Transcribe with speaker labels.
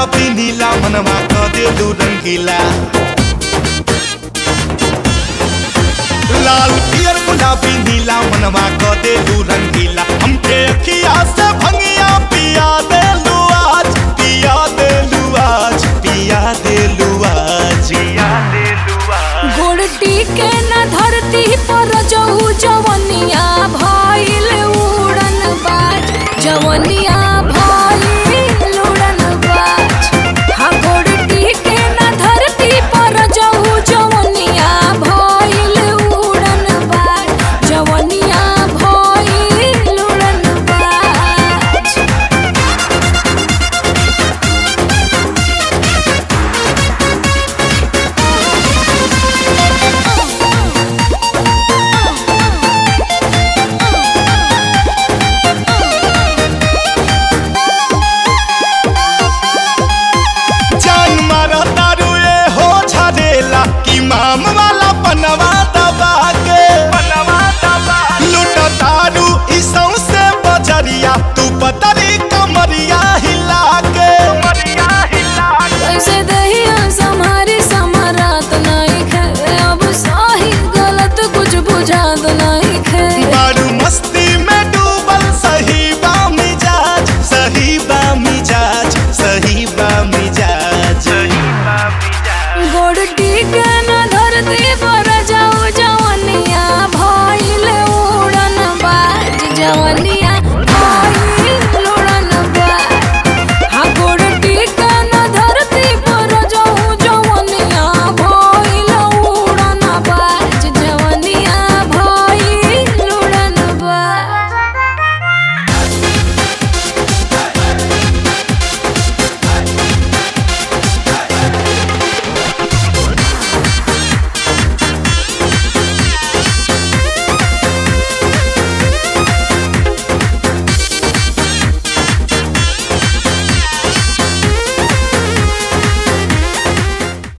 Speaker 1: गुलाबी नीला मनवा क देलू रंगीला लाल पियर गुलाबी नीला मनवा क देलू रंगीला हमके अखिया से भंगिया पिया देलू आज पिया देलू आज पिया देलू आज पिया देलू आज
Speaker 2: गोड़टी के न धरती पर जहू जवनिया भइल उड़न बाज जवनिया भइल उड़न बाज हाँ गोड़टी के न धरती पर जहू जवनिया भइल उड़न बाज जवनिया भइल उड़न बाज
Speaker 1: जान मारा तारू ए हो झरेला कि माम वाला पनवा दबा के पनवा दबा लूट तारू ई सौंसे बजरिया तू पतरी कमरिया हिला के कमरिया हिला
Speaker 2: कैसे दहिया सम्हारी समरात नहीं खे अब सही गलत कुछ बुझात नहीं खे
Speaker 1: बारू मस्ती में डूबल सही बा मिजाज सही बा मिजाज सही बा मिजाज सही बा मिजाज
Speaker 2: गोड़टी के न धरती पर जाऊ जवनिया भइल उड़न बाज जवनिया